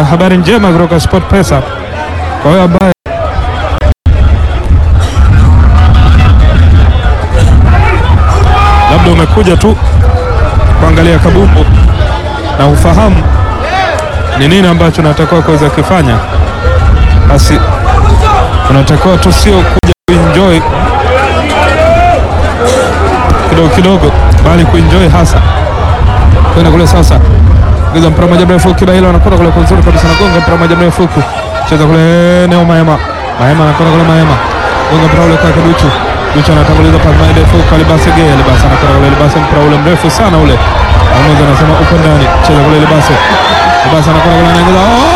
uh, habari njema kutoka Sport Pesa kwa wewe ambaye labda umekuja tu kuangalia kabumbu na ufahamu ni nini ambacho unatakiwa kuweza kufanya, basi unatakiwa tu sio kuja kuenjoy kidogo kidogo, bali kuenjoy hasa kwenda kule sasa giza mpira moja mrefu Kibaila anakwenda kule kwa nzuri kabisa, nagonga mpira moja mrefu huku cheza kule Neo Maema, Maema anakwenda kule Maema, gonga mpira ule kwa Duchu, Duchu anatanguliza pasi moja ndefu kwa Libase Gay, Libase anakwenda kule Libase, mpira ule mrefu sana ule, mmoja anasema uko ndani, cheza kule Libase, Libase anakwenda kule anaingiza oh!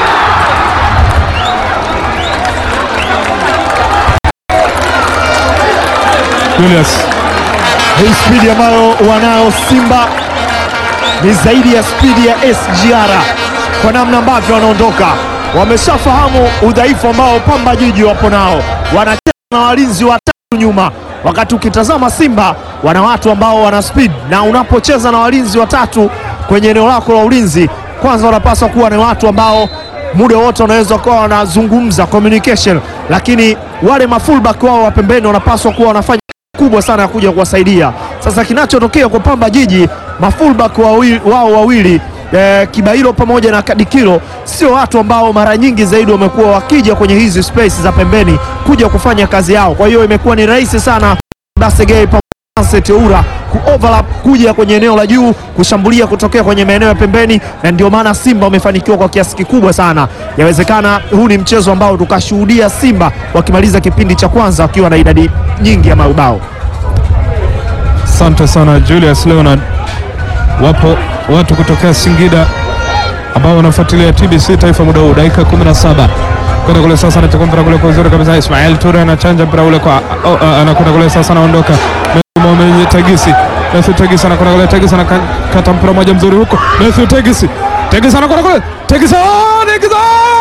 Julius Hii spidi ambayo wanayo Simba ni zaidi ya spidi ya SGR kwa namna ambavyo wanaondoka. Wameshafahamu udhaifu ambao Pamba Jiji wapo nao, wanacheza na walinzi watatu nyuma, wakati ukitazama Simba wana watu ambao wana speed, na unapocheza na walinzi watatu kwenye eneo lako la ulinzi, kwanza wanapaswa kuwa ni watu ambao muda wote wanaweza kuwa wanazungumza communication, lakini wale mafullback wao wa pembeni wanapaswa kuwa wanafanya kubwa sana ya kuja kuwasaidia. Sasa kinachotokea kwa Pamba Jiji, mafullback wawi- wao wawili eh, Kibailo pamoja na Kadikilo sio watu ambao mara nyingi zaidi wamekuwa wakija kwenye hizi space za pembeni kuja kufanya kazi yao. Kwa hiyo imekuwa ni rahisi sana Basegei pamoja na Sunset Oura kuoverlap kuja kwenye eneo la juu kushambulia kutokea kwenye maeneo ya pembeni, na ndio maana Simba wamefanikiwa kwa kiasi kikubwa sana. Yawezekana huu ni mchezo ambao tukashuhudia Simba wakimaliza kipindi cha kwanza wakiwa na idadi nyingi ya mabao. Asante sana Julius Leonard. Wapo watu kutokea Singida ambao wanafuatilia TBC Taifa muda huu, dakika 17 kwenda kule sasa, anachukua mpira kule kwa uzuri kabisa. Ismail Ture anachanja mpira ule kwa oh, uh, anakwenda kule sasa, anaondoka Mohamed Tagisi. Matthew Tagisi anakwenda kule, Tagisi anakata mpira moja mzuri huko, Matthew Tagisi, Tagisi anakwenda kule, Tagisi, oh, Tagisi, oh!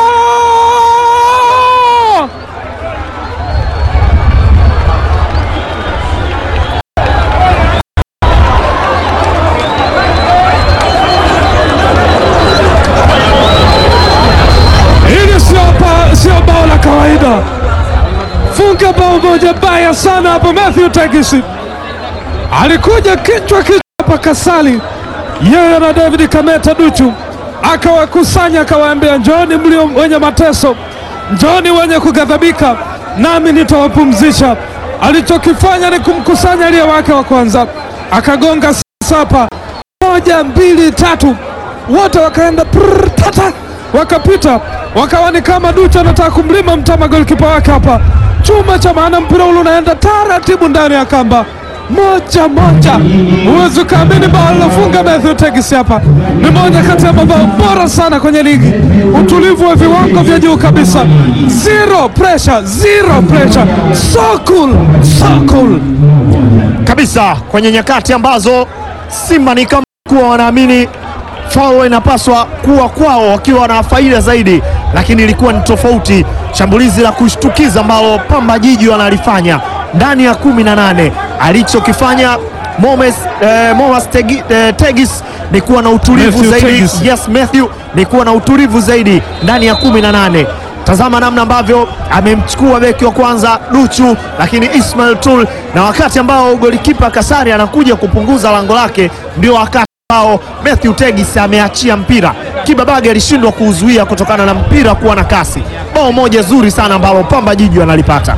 Hili sio ba- sio bao la kawaida, funga bao moja baya sana hapo. Matthew Tegisi alikuja kichwa kichwa hapa Kasali, yeye na David Kameta Duchu akawakusanya, akawaambia njoni mlio wenye mateso, njoni wenye kughadhabika, nami nitawapumzisha. Alichokifanya ni kumkusanya aliye wake wa kwanza, akagonga sasa hapa moja mbili tatu, wote wakaenda prrr, tata, wakapita wakawa ni kama Duchu anataka kumlima mtama golikipa wake hapa, chuma cha maana, mpira ule unaenda taratibu ndani ya kamba moja moja. Huwezi ukaamini bao lilofunga Matthew Tegisi hapa ni moja kati ya mabao bora sana kwenye ligi, utulivu wa viwango vya juu kabisa, zero pressure, zero pressure, so cool, so cool. kabisa kwenye nyakati ambazo Simba ni kama kuwa wanaamini faulu inapaswa kuwa kwao wakiwa na faida zaidi, lakini ilikuwa ni tofauti. Shambulizi la kushtukiza ambalo Pamba Jiji wanalifanya ndani ya kumi na nane alichokifanya Momes, eh, Momas Tegi, eh, Tegis ni kuwa na utulivu Matthew zaidi Tegis. yes, Matthew ni kuwa na utulivu zaidi ndani ya kumi na nane. Tazama namna ambavyo amemchukua beki wa kwanza Duchu, lakini Ismail Tul, na wakati ambao golikipa Kasari anakuja kupunguza lango lake, ndio wakati ambao Matthew Tegis ameachia mpira. Kibabage alishindwa kuuzuia kutokana na mpira kuwa na kasi. Bao moja zuri sana ambalo Pamba Jiji analipata.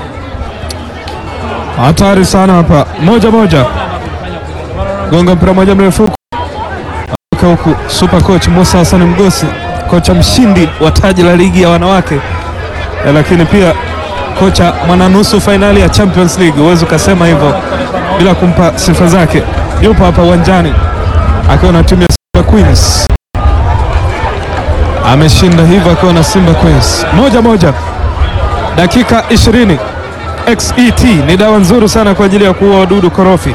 Hatari sana hapa, moja moja, gonga mpira moja mrefu huku Aka huku. Super coach Musa Hassan Mgosi, kocha mshindi wa taji la ligi ya wanawake eh, lakini pia kocha mwananusu fainali ya Champions League, huwezi ukasema hivyo bila kumpa sifa zake. Yupo hapa uwanjani akiwa na timu ya Simba Queens, ameshinda hivyo akiwa na Simba Queens. Moja moja, dakika 20 XET ni dawa nzuri sana kwa ajili ya kuua wadudu korofi.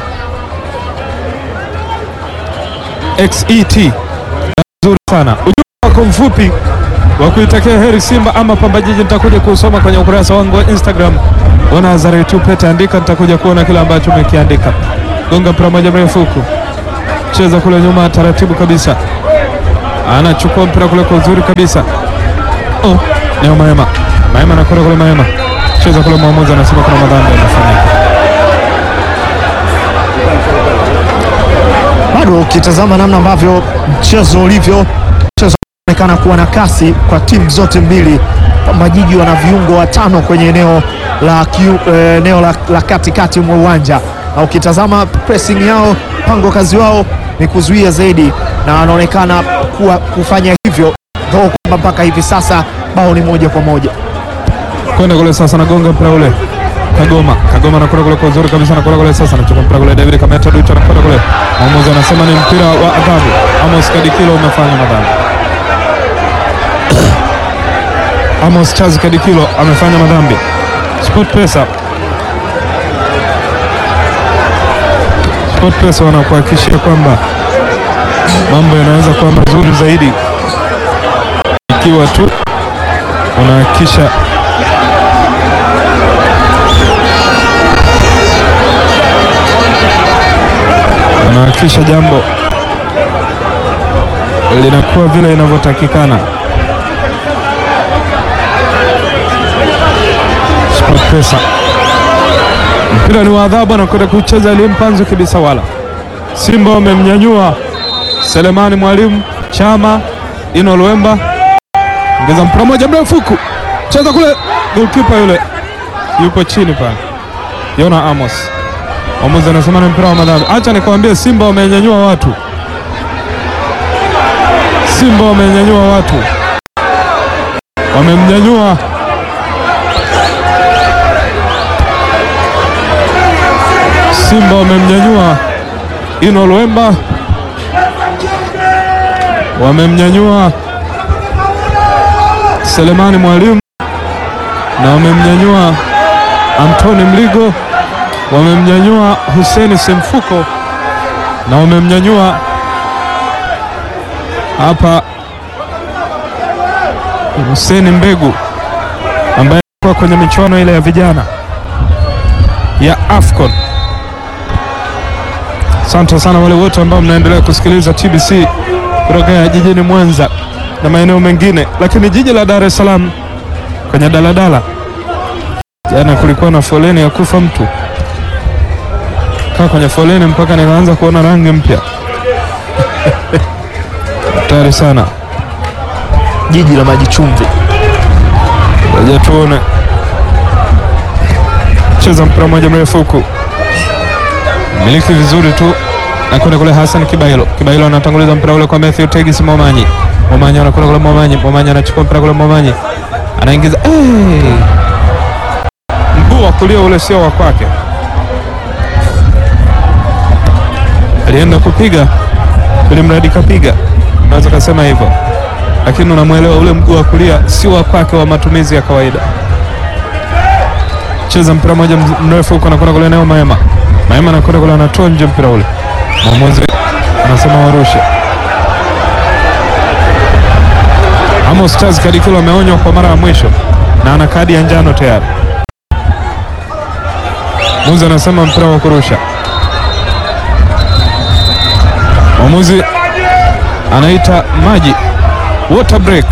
XET dawa nzuri sana. Ujumbe wako mfupi wa kuitakia heri Simba ama Pamba Jiji nitakuja kuusoma kwenye ukurasa wangu wa Instagram wa Nazareth Tupete, andika, nitakuja kuona kile ambacho umekiandika. Gonga mpira moja mrefu huku, cheza kule nyuma taratibu kabisa, anachukua mpira kule kwa uzuri kabisa. Oh, Neo Maema, Maema anakwenda kule, Maema cheza kule, mwamuzi anasema kuna madhambi yanafanyika. Bado ukitazama namna ambavyo mchezo ulivyo, mchezo unaonekana kuwa na kasi kwa timu zote mbili. Pamba Jiji wana viungo watano kwenye eneo la kiu, eh, eneo la, la katikati mwa uwanja, na ukitazama pressing yao, mpango kazi wao ni kuzuia zaidi, na wanaonekana kuwa kufanya hivyo though kwamba mpaka hivi sasa bao ni moja kwa moja. kwenda kule sasa, nagonga mpira ule Kagoma, Kagoma anakwenda kule kwa uzuri kabisa, anakwenda kule sasa, anachukua mpira kule, David Kameta Ducha anakwenda kule, mwamuzi anasema ni mpira wa adhabu. Amos Kadikilo umefanya madhambi. Amos Charles Kadikilo amefanya madhambi. Sport Pesa, Sport Pesa wanakuhakikishia kwamba mambo yanaweza kuwa mazuri zaidi ikiwa tu unahakikisha unahakikisha jambo linakuwa vile inavyotakikana. SportPesa, mpira ni wa adhabu, anakwenda kucheza Elimpanzo Kibisawala. Simba wamemnyanyua Selemani Mwalimu Chama Ino Luemba, ongeza mpira moja mrefu huku, cheza kule, golkipa yule yupo chini pale, Yona Amos Mwamuzi anasema ni mpira wa madhambi. Acha nikwambie, Simba wamenyanyua watu, Simba wamenyanyua watu, wamemnyanyua Simba wamemnyanyua Ino Luemba, wamemnyanyua Selemani Mwalimu na wamemnyanyua Antoni Mligo wamemnyanyua Huseni Semfuko na wamemnyanyua hapa Huseni Mbegu ambaye alikuwa kwenye michuano ile ya vijana ya AFCON. Asante sana wale wote ambao mnaendelea kusikiliza TBC kutoka jijini Mwanza na maeneo mengine, lakini jiji la Dar es Salaam kwenye daladala, jana kulikuwa na foleni ya kufa mtu kaa kwenye foleni mpaka nikaanza kuona rangi mpya hatari sana. Jiji la maji chumvi. Ngoja tuone, cheza mpira mmoja mrefu huku, miliki vizuri tu, nakwenda kule Hassan Kibailo. Kibailo anatanguliza mpira ule kwa Matthew Tegis Momanyi. Momanyi anakwenda kule, Momanyi Momanyi anachukua mpira kule, Momanyi anaingiza hey! mguu wa kulia ule sio wa kwake alienda kupiga ili mradi kapiga, unaweza kusema hivyo, lakini unamwelewa ule mguu wa kulia si wa kwake, wa matumizi ya kawaida. Cheza mpira moja mrefu huko, anakwenda kule eneo Maema. Maema anakwenda kule, anatoa nje mpira ule, mwamuzi anasema warushe. Amos Charles Kadikilo ameonywa kwa mara ya mwisho na ana kadi ya njano tayari. Mwamuzi anasema mpira wa kurusha mwamuzi anaita maji water break,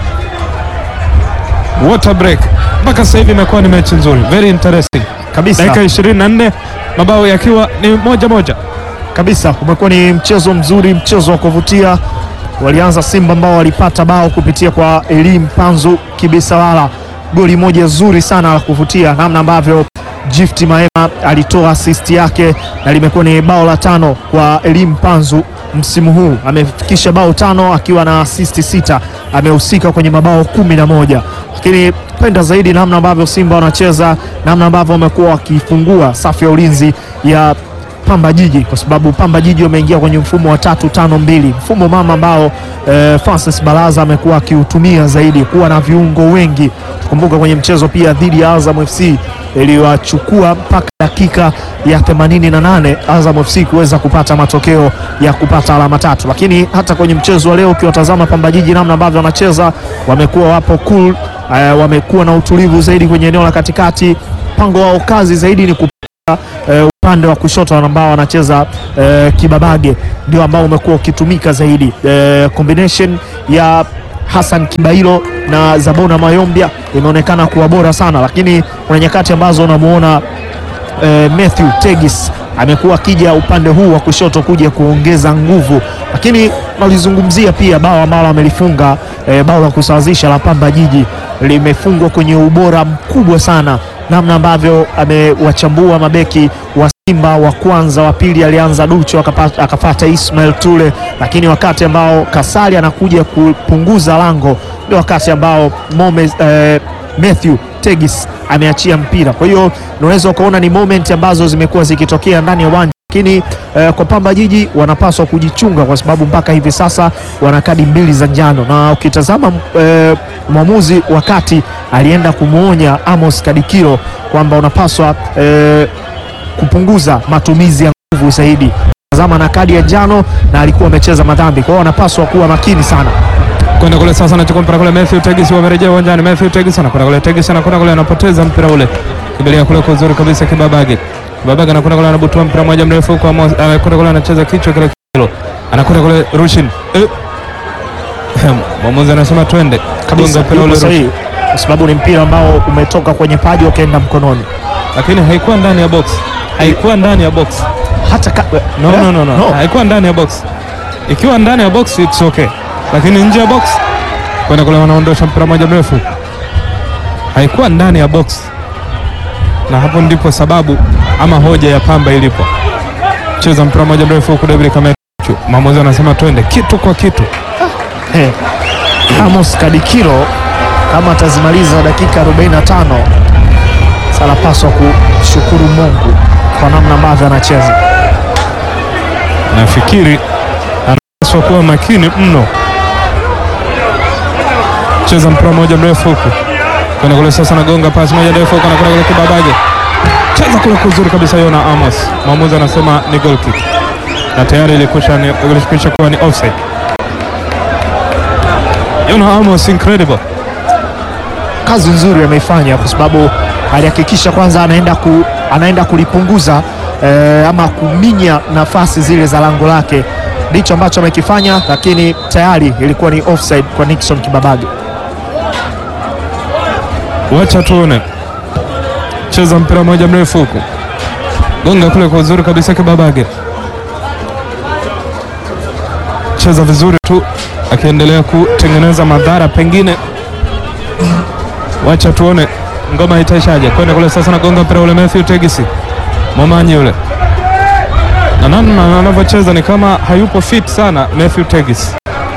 water break. Mpaka sasa hivi imekuwa ni mechi nzuri, very interesting Kabisa. dakika 24 mabao yakiwa ni moja moja. kabisa umekuwa ni mchezo mzuri, mchezo wa kuvutia. Walianza Simba ambao walipata bao kupitia kwa Elim Panzu Kibisawala, goli moja zuri sana la kuvutia, namna ambavyo Gift Maema alitoa assist yake na limekuwa ni bao la tano kwa Elim Panzu msimu huu. Amefikisha bao tano akiwa na assist sita, amehusika kwenye mabao kumi na moja lakini penda zaidi namna ambavyo Simba wanacheza, namna ambavyo wamekuwa wakifungua safu ya ulinzi ya Pamba Jiji kwa sababu Pamba Jiji wameingia kwenye mfumo wa tatu tano mbili, mfumo mama ambao eh, Francis Baraza amekuwa akiutumia zaidi, kuwa na viungo wengi. Tukumbuka kwenye mchezo pia dhidi ya Azam FC iliwachukua mpaka dakika ya 88 Azam FC kuweza kupata matokeo ya kupata alama tatu, lakini hata kwenye mchezo wa leo ukiwatazama Pamba Jiji namna ambavyo wanacheza, wamekuwa wapo cool, eh, wamekuwa na utulivu zaidi kwenye eneo la katikati. Mpango wao kazi zaidi ni kupata eh, upande wa kushoto ambao wanacheza eh, Kibabage ndio ambao umekuwa ukitumika zaidi. Eh, combination ya Hassan Kibailo na Zabona Mayombia imeonekana kuwa bora sana, lakini kuna nyakati ambazo unamuona eh, Matthew Tegis amekuwa akija upande huu wa kushoto kuja kuongeza nguvu, lakini nalizungumzia pia bao ambalo amelifunga eh, bao la kusawazisha la Pamba Jiji limefungwa kwenye ubora mkubwa sana, namna ambavyo amewachambua mabeki wa Simba wa kwanza, wa pili alianza Ducho akapata- akafata Ismail Tule, lakini wakati ambao Kasali anakuja kupunguza lango ndio wakati ambao Momes, eh, Matthew Tegis ameachia mpira. Kwa hiyo unaweza ukaona ni moment ambazo zimekuwa zikitokea ndani ya uwanja, lakini eh, kwa Pamba Jiji wanapaswa kujichunga kwa sababu mpaka hivi sasa wana kadi mbili za njano, na ukitazama eh, mwamuzi wakati alienda kumwonya Amos Kadikiro kwamba unapaswa eh, kupunguza matumizi ya nguvu zaidi. Tazama na kadi ya njano na alikuwa amecheza madhambi, kwa hiyo wanapaswa kuwa makini sana. kwenda kule sasa, anachukua mpira kule. Matthew Tegis wamerejea uwanjani. Matthew Tegis anakwenda kule, Tegis anakwenda kule, anapoteza mpira ule, kimbilia kule kwa uzuri kabisa. Kibabage, Kibabage anakwenda kule, anabutua mpira moja mrefu huko, Amos- anakwenda kule, anacheza kichwa kile kilo, anakwenda kule, Rushin eh. mwamuzi anasema twende, kabisa gonga mpira ule yuko Rushin, sahihi, kwa sababu ni mpira ambao umetoka kwenye paji ukaenda mkononi. lakini haikuwa ndani ya box, haikuwa ndani ya box. Hata ka... No, Eh? no, no, no. haikuwa ndani ya box. Ikiwa ndani ya box it's okay, lakini nje ya box kwenda kule, wanaondosha mpira moja mrefu, haikuwa ndani ya box, na hapo ndipo sababu ama hoja ya Pamba ilipo. Cheza mpira moja mrefu huku, David Kamechu, mwamuzi anasema twende kitu kwa kitu. Eh, Amos Kadikiro kama atazimaliza dakika 45 sanapaswa kushukuru Mungu kwa namna ambavyo anacheza. Nafikiri anapaswa kuwa makini mno. Cheza mpira moja mrefu huku kwenda kule, sasa nagonga pasi moja ndefu huku, anakwenda kule Kibabage, cheza kule kuzuri kabisa, Yona Amos. Mwamuzi anasema ni goal kick na tayari ilikwisha ni- ilikwisha kuwa ni offside. Yona Amos incredible. Kazi nzuri ameifanya kwa sababu alihakikisha kwanza anaenda, ku, anaenda kulipunguza eh, ama kuminya nafasi zile za lango lake, ndicho ambacho amekifanya, lakini tayari ilikuwa ni offside kwa Nixon Kibabage. Wacha tuone, cheza mpira moja mrefu huku, gonga kule kwa uzuri kabisa, Kibabage cheza vizuri tu, akiendelea kutengeneza madhara pengine. Wacha tuone ngoma itaishaje. Kwenda kule sasa, nagonga mpira ule, Matthew Tegisi Momanyi ule, na namna anavyocheza ni kama hayupo fit sana Matthew Tegisi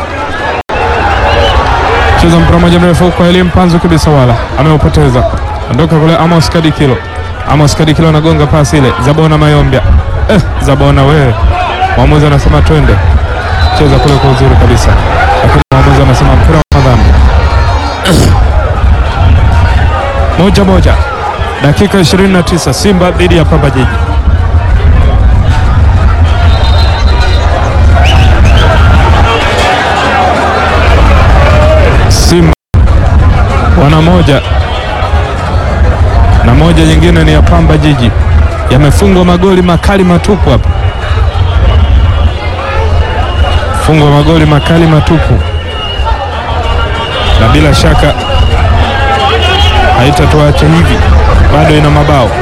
cheza mpira moja mrefu kwa Elie Mpanzu kabisa, wala ameupoteza. Ondoka kule Amos Kadikilo, Amos Kadikilo anagonga pasi ile, Zabona Mayombia. Eh, Zabona wewe, mwamuzi anasema twende, cheza kule kwa uzuri kabisa, lakini mwamuzi anasema mpira wa madhambi. moja moja, dakika 29, Simba dhidi ya Pamba Jiji. Simba wana moja na moja nyingine ni ya Pamba Jiji. Yamefungwa magoli makali matupu hapa, fungwa magoli makali matupu, na bila shaka haitatuacha hivi, bado ina mabao.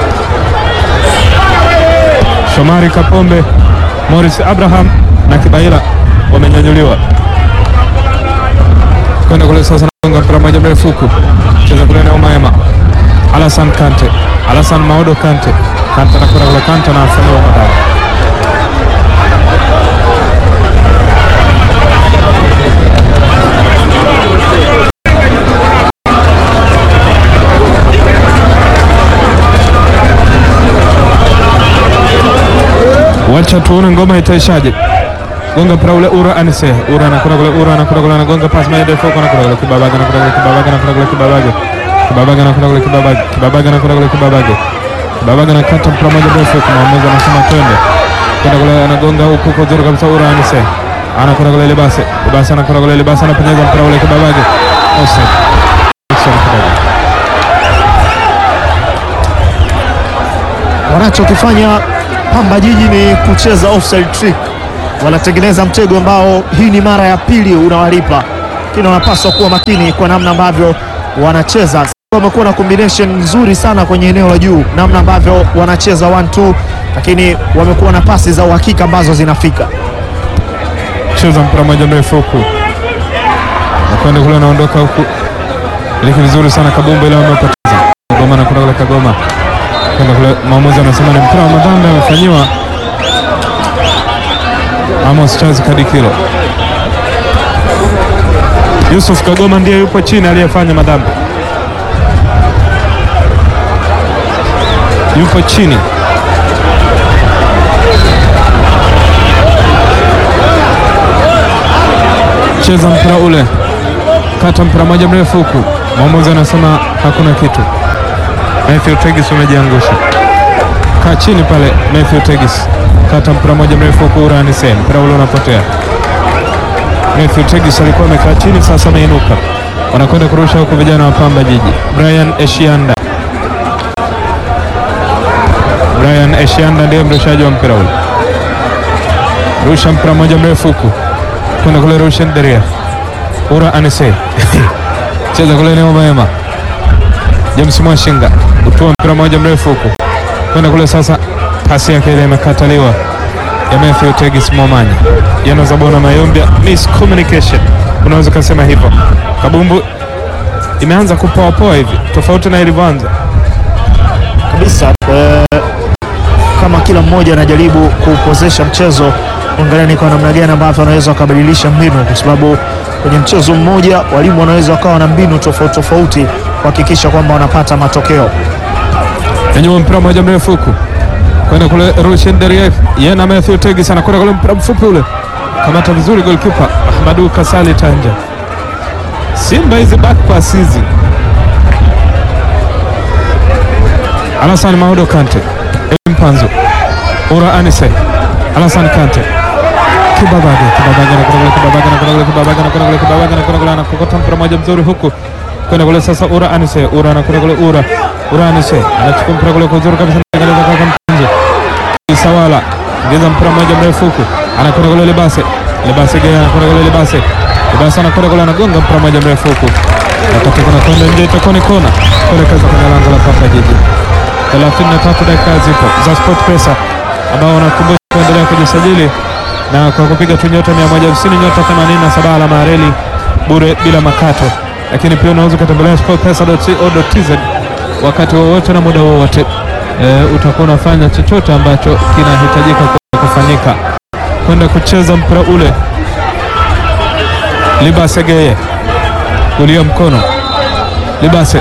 Shomari Kapombe, Morris Abraham na Kibaila wamenyanyuliwa kwenda kule sasa, nagonga mpira moja mrefu huku, cheza kule na Maema Alasan Kante, Alasan Maodo Kante, Kante anakwenda kule, Kante anafanyiwa madhara. Wacha tuone ngoma itaishaje. Gonga mpira ule Ura Anise. Ura anakwenda kule, Ura anakwenda kule, anagonga pasi moja ndefu huko, anakwenda kule Kibabage, anakwenda kule Kibabage, anakwenda kule Kibabage. Kibabage anakwenda kule Kibabage. Kibabage anakwenda kule Kibabage. Kibabage anakata mpira moja ndefu huko, mwamuzi anasema twende. Kwenda kule anagonga huku kwa uzuri kabisa Ura Anise. Anakwenda kule Libase. Libase anakwenda kule Libase anapenyeza mpira ule Kibabage. Offside. Nixon Kibabage. Wanachokifanya Pamba Jiji ni kucheza offside trick, wanatengeneza mtego ambao hii ni mara ya pili unawalipa, lakini wanapaswa kuwa makini kwa namna ambavyo wanacheza. Wamekuwa na combination nzuri sana kwenye eneo la juu, namna ambavyo wanacheza 1-2, lakini wamekuwa na pasi za uhakika ambazo zinafika. cheza mpira mmoja mrefu huku nakwenda kule, anaondoka huku, iliki vizuri sana Kabumbu, ile wamepoteza Kagoma na kuna kule Kagoma kwenda kule, mwamuzi anasema ni mpira wa madhambi amefanyiwa Amos Charles Kadikilo. Yusuf Kagoma ndiye yupo chini aliyefanya madhambi, yupo chini cheza mpira ule, kata mpira moja mrefu huku, mwamuzi anasema hakuna kitu. Matthew Tegis umejiangusha, kaa chini pale. Matthew Tegis kata mpira moja mrefu huku, Uranise, mpira ule unapotea. Matthew Tegis alikuwa amekaa chini, sasa ameinuka, wanakwenda kurusha huku vijana wa Pamba Jiji. Brian Eshianda, Brian Eshianda ndiye mrushaji wa mpira ule, rusha mpira moja mrefu huku kwenda kule Rushen Deria Ura Anise cheza kule eneo mema. James Mwashinga utua mpira moja mrefu huku kwenda kule sasa, pasi yake ile imekataliwa ya Matthew Tegis Momanya yanazabona Mayombia, miscommunication unaweza kusema hivyo. Kabumbu imeanza kupoapoa hivi tofauti na ilivyoanza kabisa eh, kama kila mmoja anajaribu kupozesha mchezo, angalia ni kwa namna gani ambavyo wanaweza wakabadilisha mbinu, kwa sababu kwenye mchezo mmoja walimu wanaweza wakawa na mbinu tofauti tofauti kuhakikisha kwamba wanapata matokeo. Nyanyua mpira mmoja mrefu huku kwenda kule Rushen Derief yeye na Matthew Tegis anakwenda kule mpira mfupi ule, kamata vizuri goalkeeper Ahmadu Kasali Tanja. Simba hizi back pass hizi, Alasan Maudo Kante, Mpanzo, Ura Anise, Alasan Kante, Kibabage, Kibabage anakwenda kule, Kibabage anakwenda kule, Kibabage anakwenda kule, Kibabage anakwenda kule, anakokota mpira mmoja mzuri huku kwenda kule sasa, Ura Anise, Ura anakwenda kule, Ura Ura Anise anachukua mpira kule kwa uzuri kabisa, anatengeneza kaka Mpanzo Isawala ngeza mpira mmoja mrefu huku, anakwenda kule Libase, Libase gea anakwenda kule Libase, Libase anakwenda kule, anagonga mpira mmoja mrefu huku, wakati kuna kwenda nje, itakuwa ni kona kuelekeza kwenye lango la Pamba Jiji. 33 dakika zipo za Sport Pesa ambao wanakumbusha kuendelea kujisajili na kwa kupiga tu nyota 150 nyota 87 alama ya reli bure bila makato, lakini pia unaweza ukatembelea sportpesa.co.tz wakati wowote na muda wowote. E, utakuwa unafanya chochote ambacho kinahitajika kufanyika kwenda kucheza mpira ule. Libase Geye kulia mkono, Libase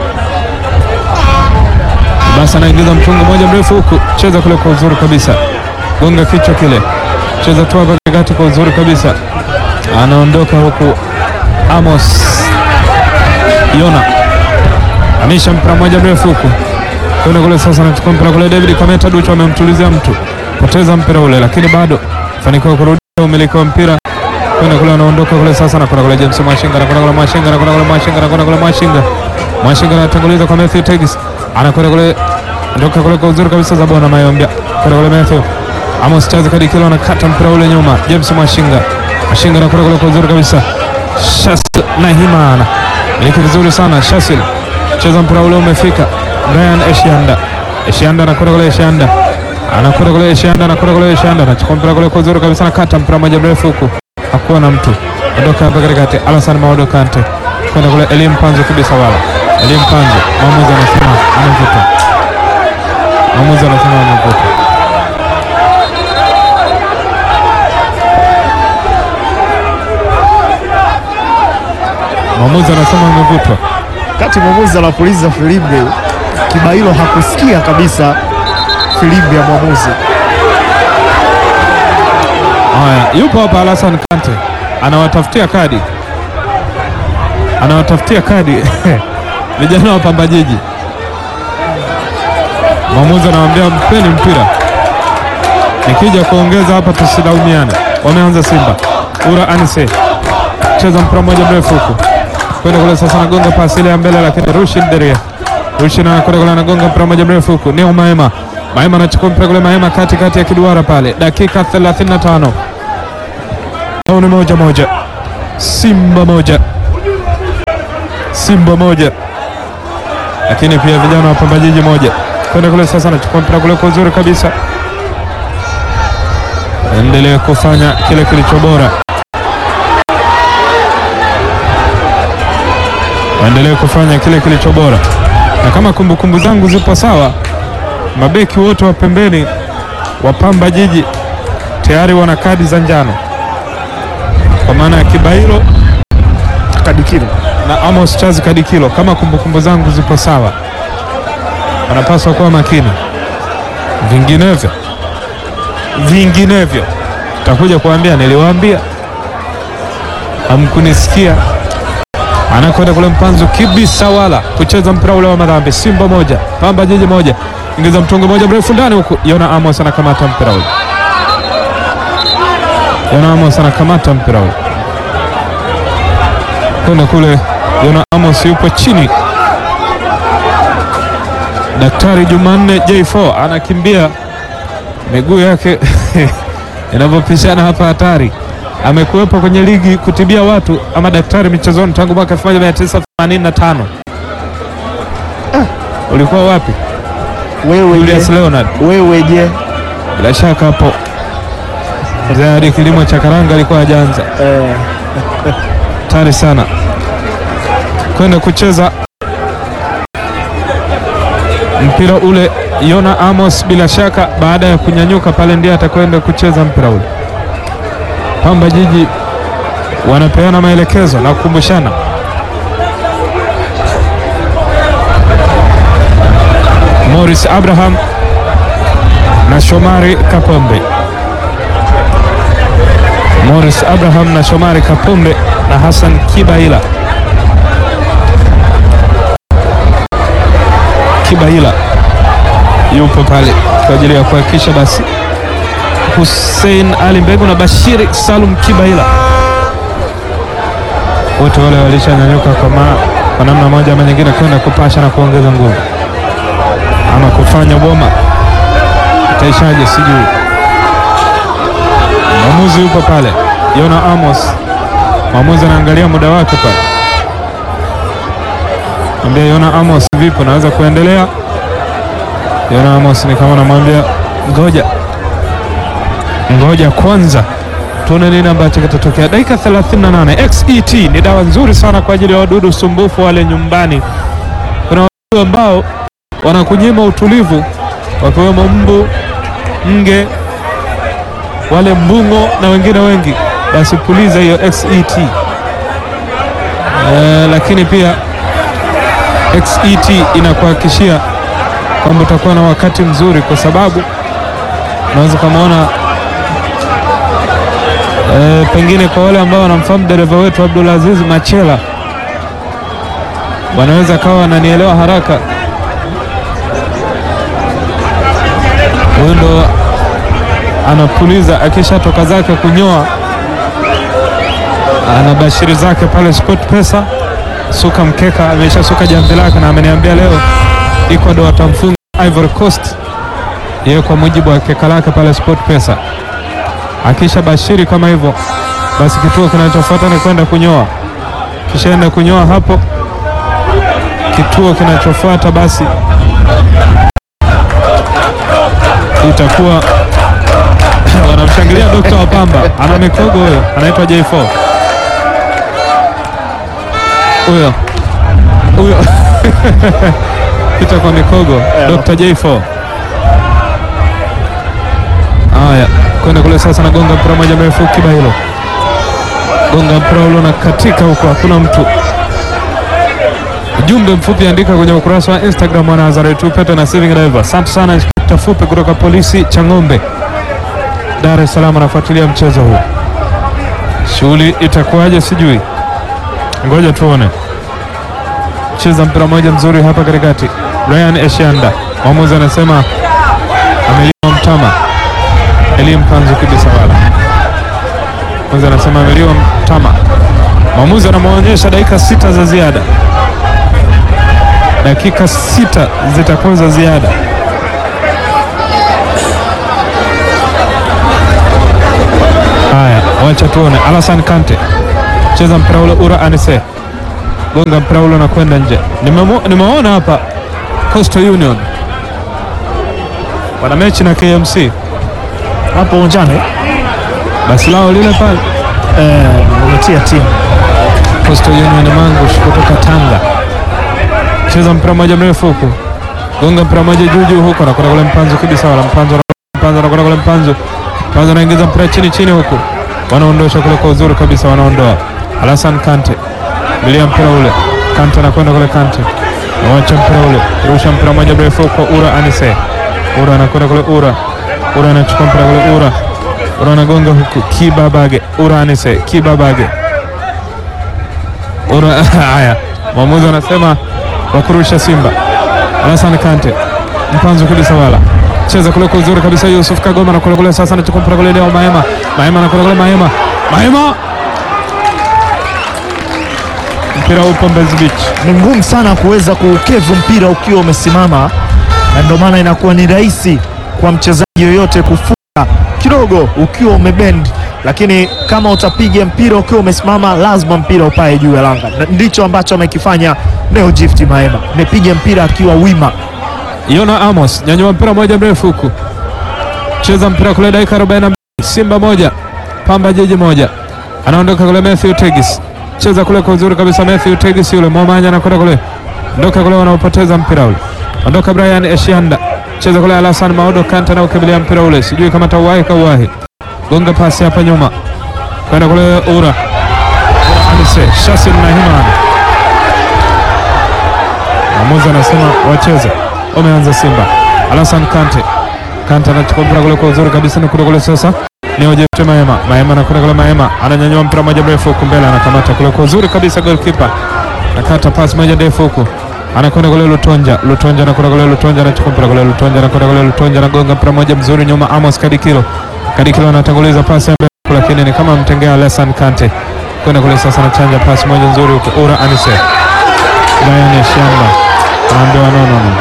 Libase anaingiza mtungo moja mrefu huku, cheza kule kwa uzuri kabisa, gonga kichwa kile, cheza tu hapa katikati kwa uzuri kabisa, anaondoka huku Amos Yona amisha mpira moja mrefu huku kwenda kule sasa, anachukua mpira kule. David Kameta Ducho amemtulizia mtu, poteza mpira ule, lakini bado fanikiwa kurudisha umiliki wa mpira kwenda kule, anaondoka kule sasa, anakwenda kule James Mwashinga, anakwenda kule Mwashinga, anakwenda kule Mwashinga, anakwenda kule Mwashinga, Mwashinga anatanguliza kwa Matthew Tegis, anakwenda kule, ndoka kule kwa uzuri kabisa za bwana Mayombia, kwenda kule Matthew Amos Chazi Kadikilo anakata mpira ule nyuma, James Mwashinga, Mwashinga anakwenda kule kwa uzuri kabisa, Shasil na Himana iliki vizuri sana, Shasil cheza mpira ule umefika Brian Eshianda. Eshianda anakwenda kule Eshianda. Anakwenda kule Eshianda, anakwenda kule Eshianda. Anachukua mpira kule kwa uzuri kabisa na kata mpira moja mrefu huku. Hakuwa na mtu. Ondoka hapa katikati. Alasan Maudo Kante. Kwenda kule Elim Panzo kabisa wala. Elim Panzo. Mwamuzi anasema amevuta. Mwamuzi anasema amevuta. Mwamuzi anasema amevutwa. Wakati mwamuzi anapuliza filimbi, Kibailo hakusikia kabisa filimbi ya mwamuzi. Haya, yupo hapa Alasan Kante anawatafutia kadi, anawatafutia kadi vijana wa Pamba Jiji. Mwamuzi anawambia mpeni mpira, nikija kuongeza hapa tusilaumiane. Wameanza Simba. Ura Anise cheza mpira mmoja mrefu huku kwenda kule sasa, anagonga pasi ile ya mbele, lakini Rushin Deria Rushin anakwenda kule, anagonga mpira mmoja mrefu huku. Neo Maema Maema anachukua mpira kule, Maema kati kati ya kiduara pale, dakika 35 au ni moja moja, Simba moja Simba moja, lakini pia vijana wa Pamba Jiji moja. Kwenda kule sasa, anachukua mpira kule kwa uzuri kabisa, endelee kufanya kile kilicho bora, waendelee kufanya kile kilicho bora, na kama kumbukumbu zangu zipo sawa, mabeki wote wa pembeni wa Pamba Jiji tayari wana kadi za njano, kwa maana ya Kibailo Kadikilo na Amos Chazi Kadikilo, kama kumbukumbu zangu zipo sawa, wanapaswa kuwa makini, vinginevyo vinginevyo takuja kuambia niliwaambia, hamkunisikia. Anakwenda kule Mpanzu kibisa wala kucheza mpira ule wa madhambi. Simba moja Pamba Jiji moja, ingiza mtungo moja mrefu ndani huku, Yona Amos anakamata mpira ule, Yona Amos anakamata mpira ule kwenda kule Yona Amos yupo chini. Daktari Jumanne J4 anakimbia miguu yake inavyopishana hapa, hatari. Amekuwepo kwenye ligi kutibia watu ama daktari michezoni tangu mwaka 1985. Ah, ulikuwa wapi wewe Julius je? Leonard? Wewe je? Bila shaka hapo mzee hadi kilimo cha karanga alikuwa hajaanza. Eh, hatari sana kwenda kucheza mpira ule. Yona Amos bila shaka baada ya kunyanyuka pale ndiye atakwenda kucheza mpira ule. Pamba Jiji wanapeana maelekezo na kukumbushana. Morris Abraham na Shomari Kapombe. Morris Abraham na Shomari Kapombe na Hassan Kibaila. Kibaila yupo pale kwa ajili ya kuhakikisha basi Hussein Ali Mbegu na Bashiri Salum Kibaila wote wale walishanyanyuka kwa, ma- kwa namna moja ama nyingine kwenda kupasha na kuongeza nguvu ama kufanya boma, itaishaje sijui. Mwamuzi yupo pale, Yona Amos. Mwamuzi anaangalia muda wake pale, ambia Yona Amos, vipi, naweza kuendelea? Yona Amos ni kama anamwambia ngoja ngoja kwanza tuone nini ambacho kitatokea. Dakika 38. XET ni dawa nzuri sana kwa ajili ya wadudu sumbufu wale nyumbani. Kuna wadudu ambao wanakunyima utulivu, wakiwemo mbu, nge, wale mbung'o na wengine wengi, basi puliza hiyo XET. Eh, lakini pia XET inakuhakikishia kwamba utakuwa na wakati mzuri, kwa sababu unaweza kamaona E, pengine kwa wale ambao wanamfahamu dereva wetu Abdulaziz Machela wanaweza kawa wananielewa haraka. Huyu ndo anapuliza akishatoka zake kunyoa, ana bashiri zake pale Sport Pesa, suka mkeka, ameshasuka jamvi lake, na ameniambia leo Ecuador watamfunga Ivory Coast, yeye kwa mujibu wa keka lake pale Sport Pesa akisha bashiri kama hivyo, basi kituo kinachofuata ni kwenda kunyoa. Kishaenda kunyoa hapo, kituo kinachofuata basi itakuwa wanamshangilia Dokta wa Pamba, ana mikogo huyo, anaitwa J4 huyo huyo pita kwa mikogo, Dr. J4 haya kwenda kule sasa, nagonga mpira moja mrefu Kibailo, gonga mpira ule na katika huko, hakuna mtu. Ujumbe mfupi andika kwenye ukurasa wa Instagram wa Nazareth Upete na Saving Driver. Asante sana Inspekta Fupi kutoka polisi Chang'ombe, Dar es Salaam, anafuatilia mchezo huu. Shughuli itakuwaje sijui, ngoja tuone. Cheza mpira moja mzuri hapa katikati, Ryan Eshanda, mwamuzi anasema ameliwa mtama Elie Mpanzu Kibisawala. Mwamuzi anasema ameliwa mtama. Mwamuzi anamwonyesha dakika sita za ziada, dakika sita zitakuwa za ziada. wacha tuone. Alasan Kante cheza mpira ule, Ura Anise gonga mpira ule na kwenda nje. Nimemo- Nimeona hapa Coastal Union wana mechi na KMC, hapo uwanjani basi lao lile pale eh, umetia timu Coastal Union Mangush kutoka Tanga, cheza mpira mmoja mrefu huku, gonga mpira mmoja juu juu huku, anakwenda kule Mpanzu kibisa, wala Mpanzu Mpanzu anakwenda kule Mpanzu Mpanzu anaingiza mpira chini chini huku, wanaondosha kule kwa uzuri kabisa, wanaondoa Alasan Kante bilia mpira ule, Kante anakwenda kule, Kante awacha mpira ule, rusha mpira mmoja mrefu kwa Ura Anise, Ura anakwenda kule, Ura Ura anachukua mpira kule, Ura Ura anagonga huku, Kibabage, Ura Anise, Kibabage Ura haya, mwamuzi anasema wa kurusha Simba. Alasan Kante mpanzo kabisa, wala cheza kule kwa uzuri kabisa. Yusuf Kagoma na kule kule, sasa anachukua mpira kule, leo Maema, Maema na kule kule, Maema, Maema, mpira upo Mbezi Beach. ni ngumu sana kuweza kuukevu mpira ukiwa umesimama, na ndio maana inakuwa ni rahisi kwa mchezaji yoyote kufunga kidogo ukiwa umebend, lakini kama utapiga mpira ukiwa umesimama, lazima mpira upae juu ya langa. Na Ndicho ambacho amekifanya Neo Gift Maema, amepiga mpira akiwa wima. Yona Amos nyanyua mpira moja mrefu huku, cheza mpira kule, dakika 42, Simba moja Pamba Jiji moja, anaondoka kule Matthew Tegis, cheza kule kwa uzuri kabisa, Matthew Tegis yule Momanya anakwenda kule, ondoka kule, wanaopoteza mpira ule, ondoka Brian Eshianda, cheza kule, Alasan Maodo Kanta na ukimbilia mpira ule, sijui kama tauwahi kauwahi, gonga pasi hapa nyuma kwenda kule Ura Anise Shasim na Himan, mwamuzi anasema wacheze wameanza Simba. Alasan Kante, Kante anachukua mpira kule kwa uzuri kabisa, na kule kule sasa ni Ojepte Maema, Maema anakwenda kule, Maema ananyanyua mpira moja mrefu huku mbele, anakamata kule kwa uzuri kabisa, goalkeeper nakata pasi moja ndefu huku, anakwenda kule Lutonja, Lutonja anakwenda kule, Lutonja anachukua mpira kule, Lutonja anakwenda kule, Lutonja anagonga mpira moja mzuri nyuma, Amos Kadikilo, Kadikilo anatanguliza pasi ya mbele, lakini ni kama mtengea Alasan Kante kwenda kule sasa, anachanja pasi moja nzuri huku, Ura Anise, Brian Shamba anaambiwa no, no, no.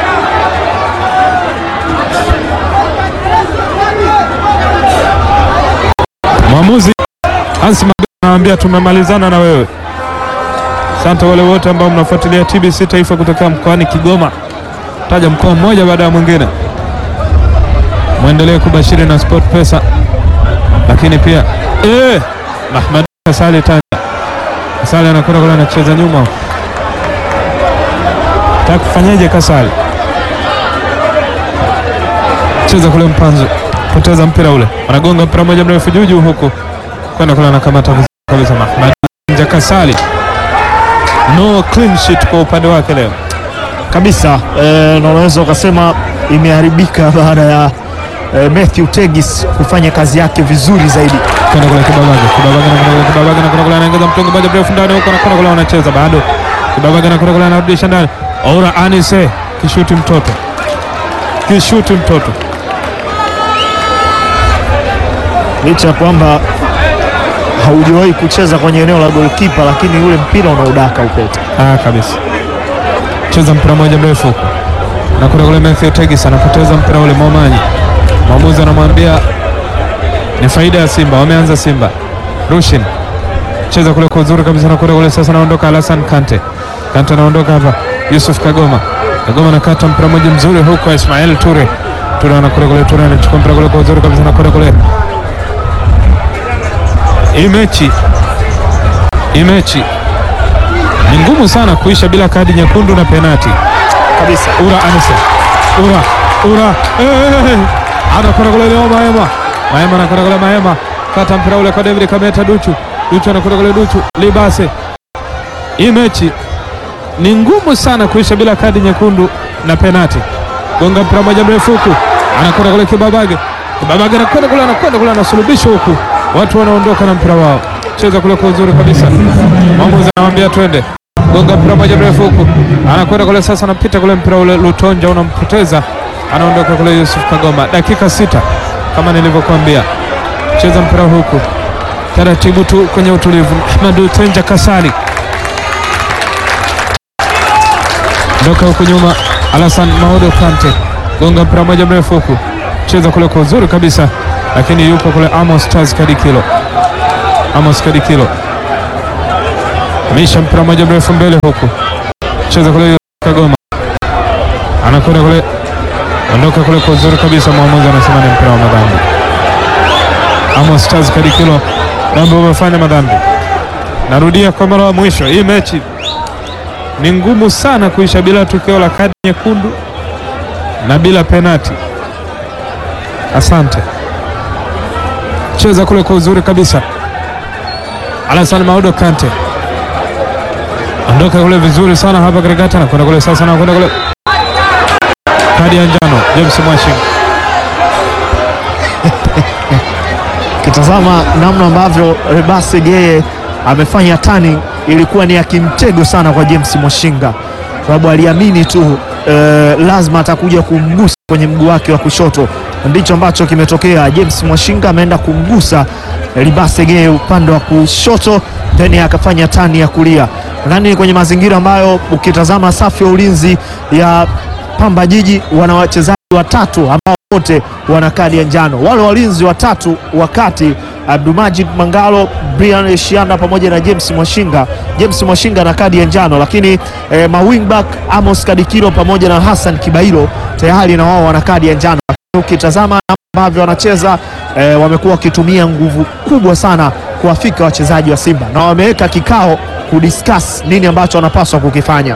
Mwamuzi Hansi Magana anawaambia tumemalizana na wewe. Asante wale wote ambao mnafuatilia TBC Taifa kutoka mkoani Kigoma, taja mkoa mmoja baada ya mwingine. Mwendelee kubashiri na Sport Pesa, lakini pia eh, Mahmad Kasali Tanja Kasali anakwenda kule, anacheza nyuma, taka kufanyaje? Kasali cheza kule, Mpanzu poteza mpira ule, wanagonga mpira moja mrefu juu juu huku kwenda kule, anakamata vizuri kabisa Mahmad Tanja Kasali. No clean sheet kwa upande wake leo. kabisa eh, na unaweza ukasema imeharibika baada ya eh, Matthew Tegis kufanya kazi yake vizuri zaidi. kwenda kule Kibabage, Kibabage na kule Kibabage na kule kule anaingiza mtungi moja mrefu ndani huko na kwenda kule wanacheza bado. Kibabage na kule kule anarudisha ndani. Ora Anise kishuti mtoto. Kishuti mtoto. licha ya kwamba haujawahi kucheza kwenye eneo la golkipa, lakini ule mpira unaudaka upete. Ah, kabisa. Cheza mpira moja mrefu huko. Na kule kule Matthew Tegis anapoteza mpira ule Momanyi. Mwamuzi anamwambia ni faida ya Simba, wameanza Simba. Rushin. Cheza kule kwa uzuri kabisa na kule kule sasa anaondoka Alasan Kante. Kante anaondoka hapa. Yusuf Kagoma. Kagoma anakata mpira moja mzuri huko Ismail Ture. Ture anakule kule Ture anachukua mpira kule kwa uzuri kabisa na kule kule. Hii mechi hii mechi ni ngumu sana kuisha bila kadi nyekundu na penati. Kabisa. Ura Anise, Ura Ura, eh, anakwenda kule leo Maema, Maema anakwenda kule Maema, kata mpira ule kwa David Kameta, Duchu Duchu anakwenda kule Duchu Libase. Hii mechi ni ngumu sana kuisha bila kadi nyekundu na penati. Gonga mpira moja mrefu huku, anakwenda kule Kibabage, Kibabage anakwenda kule, anakwenda kule, anasulubishwa huku, watu wanaondoka na mpira wao. Cheza kule kwa uzuri kabisa, mwamuzi anamwambia twende gonga mpira moja mrefu huku, anakwenda kule sasa, anapita kule mpira ule, Lutonja unampoteza, anaondoka kule Yusuf Kagoma. Dakika sita kama nilivyokuambia, cheza mpira huku taratibu tu kwenye utulivu. Ahmadu Tenja Kasali ndoka huku nyuma, Alasan Maodo Kante gonga mpira moja mrefu huku, cheza kule kwa uzuri kabisa, lakini yupo kule Amos Charles Kadikilo Amos Kadikilo misha mpira moja mrefu mbele huku cheza kule Kagoma anakwenda kule ondoka kule kwa uzuri kabisa, mwamuzi anasema ni mpira wa madhambi. Amos Charles Kadikilo namba umefanya madhambi. Narudia kwa mara ya mwisho, hii mechi ni ngumu sana kuisha bila tukio la kadi nyekundu na bila penati. Asante, cheza kule kwa uzuri kabisa. Alasan Maudo Kante ondoka kule vizuri sana hapa katikati, anakwenda kule sasa, anakwenda kule kadi ya njano James Mwashinga. Kitazama namna ambavyo Rebase Geye amefanya tani, ilikuwa ni ya kimtego sana kwa James Mwashinga, sababu aliamini tu eh, lazima atakuja kumgusa kwenye mguu wake wa kushoto. Ndicho ambacho kimetokea. James Mwashinga ameenda kumgusa Rebase Geye upande wa kushoto, then akafanya tani ya kulia. Nadhani kwenye mazingira ambayo ukitazama safu ya ulinzi ya Pamba Jiji wana wachezaji watatu ambao wote wana kadi ya njano. Wale walinzi watatu wakati Abdulmajid Mangalo, Brian Eshianda pamoja na James Mwashinga. James Mwashinga na kadi ya njano, lakini eh, mawingback Amos Kadikiro pamoja na Hassan Kibailo tayari na wao wana kadi ya njano. Lakini ukitazama ambavyo wanacheza eh, wamekuwa wakitumia nguvu kubwa sana kuwafika wachezaji wa Simba na wameweka kikao kudiscuss nini ambacho wanapaswa kukifanya.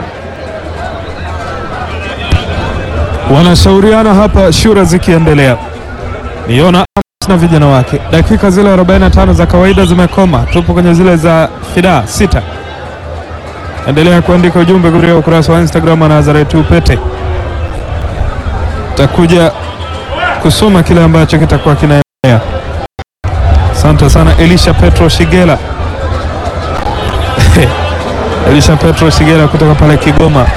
wanashauriana hapa, shura zikiendelea. Niona Amos na vijana wake, dakika zile 45 za kawaida zimekoma, tupo kwenye zile za fidaa sita. Endelea kuandika ujumbe kupitia ukurasa wa Instagram wa Nazareth Upete, takuja kusoma kile ambacho kitakuwa kinaendelea. Asante sana Elisha Petro Shigela Elisha Petro Shigela kutoka pale Kigoma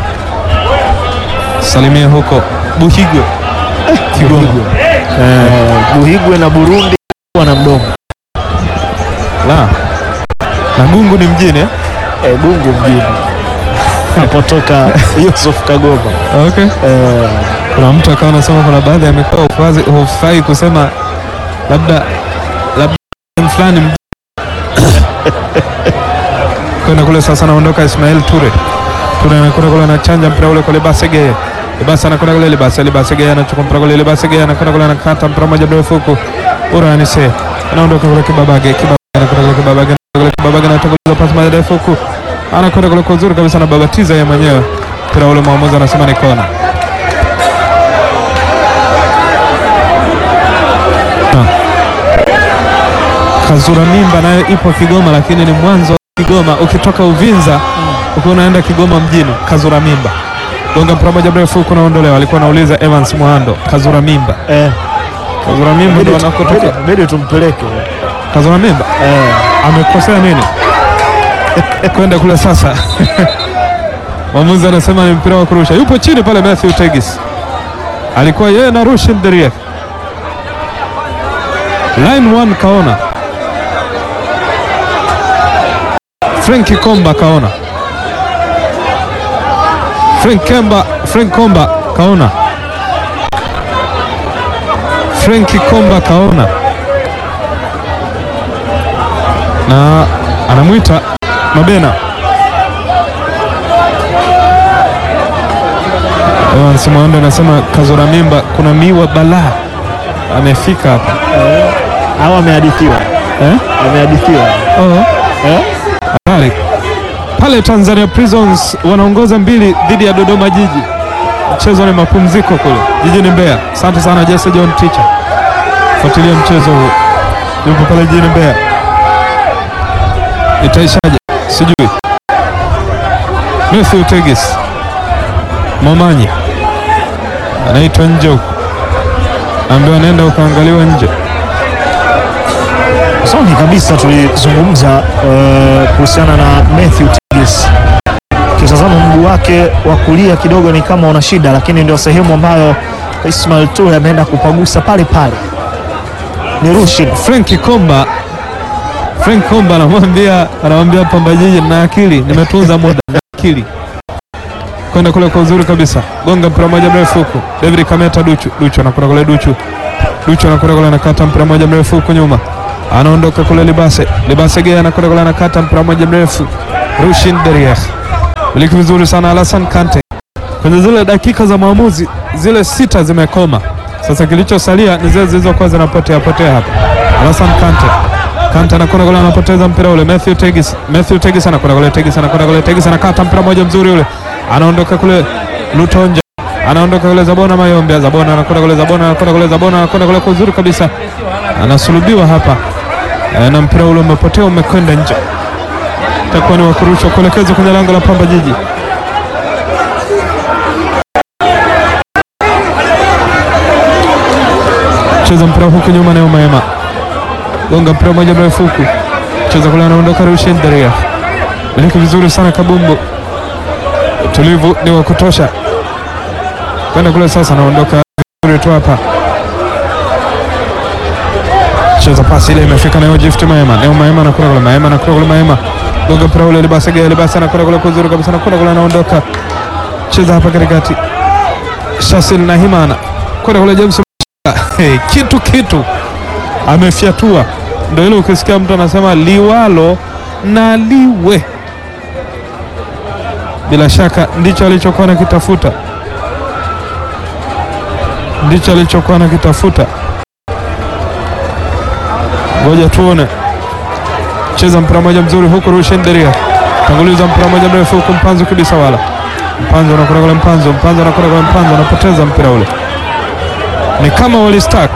salimia huko Buhigwe Kigoma. Eh, Buhigwe na Burundi wana mdomo La na Gungu ni mjini eh? eh, Gungu mjini napotoka Yusuf Kagoma Okay. eh, Kuna mtu akawa anasema kuna baadhi ya mikoa hufazi- hufai kusema labda labda sehemu fulani mjini. kwenda kule sasa, anaondoka Ismail Ture. Ture anakwenda kule anachanja mpira ule kwa Lebase Geye. Lebase anakwenda kule Lebase, Lebase Geye anachukua mpira kule Lebase Geye anakwenda kule anakata mpira moja mrefu huku. Uranise anaondoka kule Kibabage, Kibabage anakwenda kule Kibabage, anakwenda kule Kibabage anatoka kule pasi moja ndefu huku. Anakwenda kule kwa uzuri kabisa na babatiza yeye mwenyewe. Mpira ule mwamuzi anasema ni kona. Kazura Mimba nayo ipo Kigoma, lakini ni mwanzo wa Kigoma. Ukitoka Uvinza ukiwa unaenda Kigoma mjini, Kazura Mimba gonga mpira moja mrefu huko naondolewa. Alikuwa anauliza Evans Mwando, Kazura Mimba, eh, Kazura Mimba ndo anakotoka. bidi- bidi tumpeleke Kazura Mimba eh, amekosea nini kwenda kule sasa? Mwamuzi anasema ni mpira wa kurusha. Yupo chini pale Matthew Tegis, alikuwa yeye na Rushin Deriek. Line 1 kaona Frank Komba kaona Frank Kemba, Frank Komba kaona Frank Komba kaona na anamwita Mabena. Evans Mwando anasema Kazora Mimba kuna miwa balaa amefika hapa au amehadithiwa eh? amehadithiwa Oh. eh? Habari pale Tanzania Prisons wanaongoza mbili dhidi ya Dodoma Jiji. Mchezo ni mapumziko kule jijini Mbeya. Asante sana Jesse John Ticha, fuatilia mchezo huu, yupo pale jijini Mbeya. Itaishaje sijui. Matthew Tegis Momanyi anaitwa nje huko, ambaye anaenda ukaangaliwa nje. Mwanzoni kabisa tulizungumza uh, kuhusiana na Matthew Tigis. Ukitazama mguu wake wa kulia kidogo ni kama una shida, lakini ndio sehemu ambayo Ismail Toure ameenda kupagusa pale pale. Ni Rushin Frank Komba Frank Komba anamwambia anamwambia Pamba Jiji na akili, nimetunza muda na akili kwenda kule kwa uzuri kabisa, gonga mpira moja mrefu huku. David Kameta Duchu Duchu anakwenda kule Duchu Duchu anakwenda kule anakata mpira moja mrefu huku nyuma, anaondoka kule Libase. Libase Gea anakwenda kule, anakata mpira mmoja mrefu, Rushin Derier miliki vizuri sana, Alasan Kante kwenye zile dakika za maamuzi zile sita zimekoma. Sasa kilichosalia ni zile zilizokuwa zinapotea potea hapa. Alasan Kante Kante anakwenda kule, anapoteza mpira ule. Matthew Tegis Matthew Tegis anakwenda kule, Tegis anakwenda kule, Tegis anakata mpira mmoja mzuri ule, anaondoka kule Lutonja anaondoka kule Zabona Mayombe, Zabona anakwenda kule, Zabona anakwenda kule, Zabona anakwenda kule kwa uzuri kabisa, anasulubiwa hapa e, na mpira ule umepotea, umekwenda nje, itakuwa ni wakurusha kuelekezwa kwenye lango la Pamba Jiji. Cheza mpira huku nyuma, Neo Maema gonga mpira mmoja mrefu huku, cheza kule, anaondoka Rushin Daria, miliki vizuri sana Kabumbu, utulivu ni wa kutosha kwenda kule sasa, anaondoka vizuri tu hapa, cheza pasi ile imefika nayo Gift Maema, Neo Maema anakwenda kule, Maema anakwenda kule, Maema gonga mpira ule, Libasa Gea, Libasa anakwenda kule kuzuri kabisa, anakwenda kule, anaondoka cheza hapa katikati, Shasil na Himana kwenda kule, James hey, kitu kitu amefyatua, ndio ile ukisikia mtu anasema liwalo na liwe, bila shaka ndicho alichokuwa nakitafuta ndicho alichokuwa nakitafuta. Ngoja tuone, cheza mpira moja mzuri huku, Rushen Deria tanguliza mpira moja mrefu huku, Mpanzo kabisa, wala Mpanzo anakwenda kule, Mpanzo Mpanzo anakwenda kule, Mpanzo anapoteza mpira ule, ni kama walistak.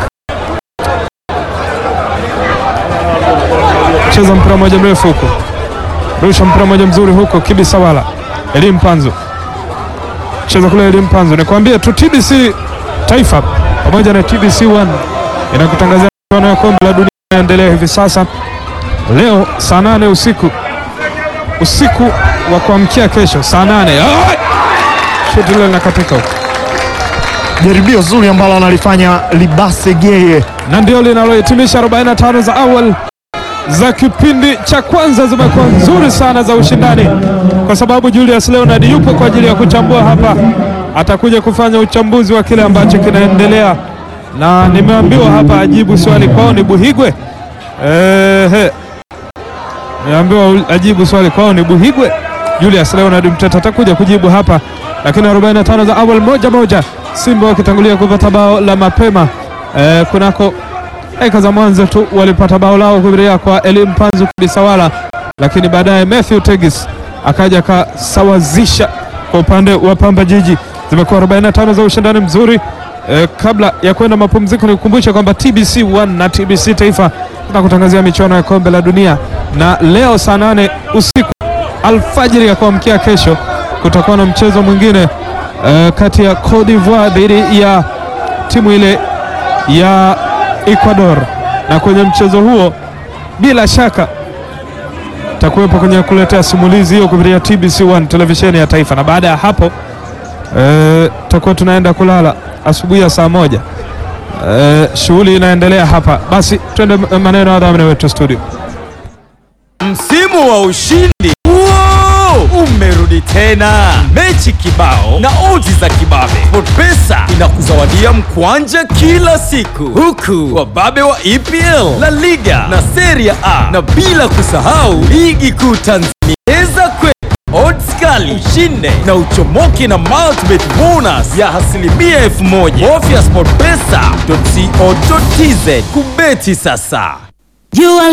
Cheza mpira moja mrefu huku, rusha mpira moja mzuri huku, Kibisa wala Elim Mpanzo cheza kule, Elim Mpanzo, nikwambie tu TBC Taifa pamoja na TBC 1 inakutangazia michuano ya kombe la dunia inaendelea hivi sasa. Leo saa nane usiku usiku wa kuamkia kesho saa nane shuti lile linakatika huko, Jaribio zuri ambalo analifanya Libase Geye na ndio linalohitimisha 45 za awali za kipindi cha kwanza. Zimekuwa nzuri sana za ushindani, kwa sababu Julius Leonard yupo kwa ajili ya kuchambua hapa atakuja kufanya uchambuzi wa kile ambacho kinaendelea, na nimeambiwa hapa ajibu swali kwao ni Buhigwe. Ehe, nimeambiwa ajibu swali kwao ni Buhigwe. Julius Leonard Mteta atakuja kujibu hapa, lakini 45 za awali moja moja, Simba wakitangulia kupata bao la mapema e, kunako dakika za mwanzo tu walipata bao lao kupitia kwa Elim Panzu Kibisawala, lakini baadaye Matthew Tegis akaja akasawazisha kwa upande wa Pamba Jiji zimekuwa 45 za ushindani mzuri. E, kabla ya kwenda mapumziko, nikukumbusha kwamba TBC 1 na TBC Taifa tunakutangazia michuano ya kombe la dunia, na leo saa nane usiku alfajiri ya kuamkia kesho kutakuwa na mchezo mwingine e, kati ya Cote d'Ivoire dhidi ya timu ile ya Ecuador, na kwenye mchezo huo bila shaka takuwepo kwenye kuletea simulizi hiyo kupitia TBC 1 televisheni ya taifa, na baada ya hapo tutakuwa e, tunaenda kulala asubuhi ya saa moja. E, shughuli inaendelea hapa. Basi twende maneno ya dhamini wetu studio. Msimu wa ushindi Wow! umerudi tena, mechi kibao na oji za kibabe. SportPesa inakuzawadia mkwanja kila siku, huku wababe wa EPL, La Liga na Serie A, na bila kusahau ligi kuu Tanzania. Cheza kwe odds kali, ushinde na uchomoke na multibet bonus ya asilimia elfu moja. Bofya sportpesa.co.tz kubeti sasa. Jua